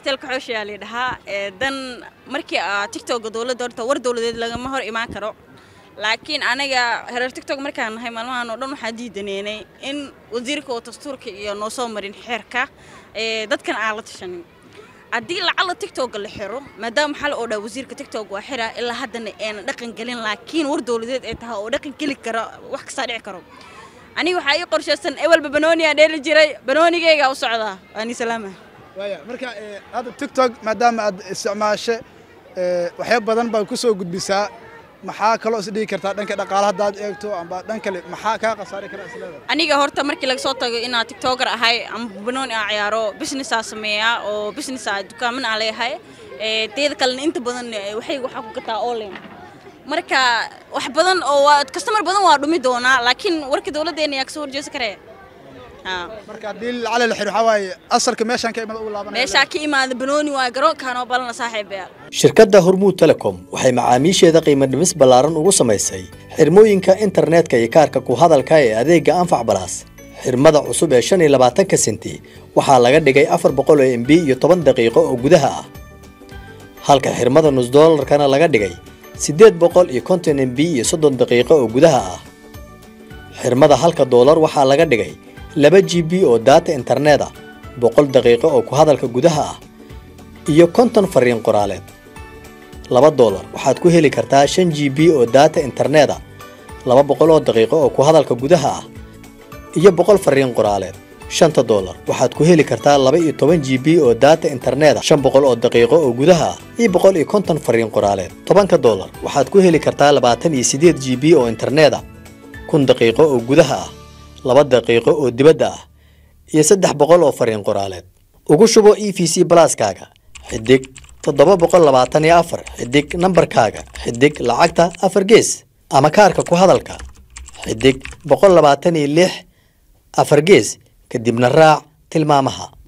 stelka xooshayaa la dhahaa dan markii aa tictokga dowladda horta war dowladeed lagama hor imaan karo laakiin aniga hereer tictok markaan nahay maalmahan oo dhan waxaa diidaneynay in wasiirka oo dastuurka iyo noo soo marin xeerka dadkan aan la tashanin haddii lacala tictokga la xiro maadaama maxaa la odhaa wasiirka tictok waa xira ilaa haddana eena dhaqan gelin laakiin war dowladeed ay tahay oo dhaqan geli kara wax kastaa dhici karo aniga waxaa ii qorshaysan ewelba banooniyaa dheeli jiray banoonigeygaa u socdaa waani salaama waaya marka hadda tiktok maadaama aad isticmaashe waxyaab badan baa ku soo gudbisaa maxaa kaloo isdhigi kartaa dhanka dhaqaala haddaad eegto amba dhan kale maxaa kaa khasaari kara isleeda aniga horta markii laga soo tago inaa tiktoker ahay ama banooni aan ciyaaro businessaa sameeyaa oo businessaa dukaaman aan leeyahay teeda kalena inta badan waxay waxaa ku gataa online marka wax badan oo waa customer badan waa dhumi doonaa laakiin warka dowladdeena yaa kasoo horjeesa karee marka haddii lacala la xiro waxaa waaye asalka meeshaan ka imada ugu laabanaya meeshaa ka imaada banooni waa garoonkaanoo balana saaxiibayaal shirkadda hormuud telecom waxay macaamiisheeda qiimo dhimis ballaaran ugu samaysay xirmooyinka internetka iyo kaarka ku hadalka ee adeegga anfac balaas xirmada cusub ee shan iyo labaatanka senti waxaa laga dhigay afar boqol oo m b iyo toban daqiiqo oo gudaha ah halka xirmada nus doolarkana laga dhigay siddeed boqol iyo konton m b iyo soddon daqiiqo oo gudaha ah xirmada halka doolar waxaa laga dhigay laba g b oo daata internet ah boqol daqiiqo oo ku hadalka gudaha ah iyo konton fariin qoraaleed laba doolar waxaad ku heli kartaa shan g b oo daata internet ah laba boqol oo daqiiqo oo ku hadalka gudaha ah iyo boqol fariin qoraaleed shanta doolar waxaad ku heli kartaa laba iyo toban g b oo daata internet ah shan boqol oo daqiiqo oo gudaha ah iyo boqol iyo konton fariin qoraaleed tobanka doolar waxaad ku heli kartaa labaatan iyo siddeed g b oo internet ah kun daqiiqo oo gudaha ah laba daqiiqo oo dibadda ah iyo saddex boqol oo fariin qoraaleed ugu shubo e v c balaaskaaga xidig toddoba boqol labaatan iyo afar xidig nambarkaaga xidig lacagta afar gees ama kaarka ku hadalka xidig boqol labaatan iyo lix afar gees kadibna raac tilmaamaha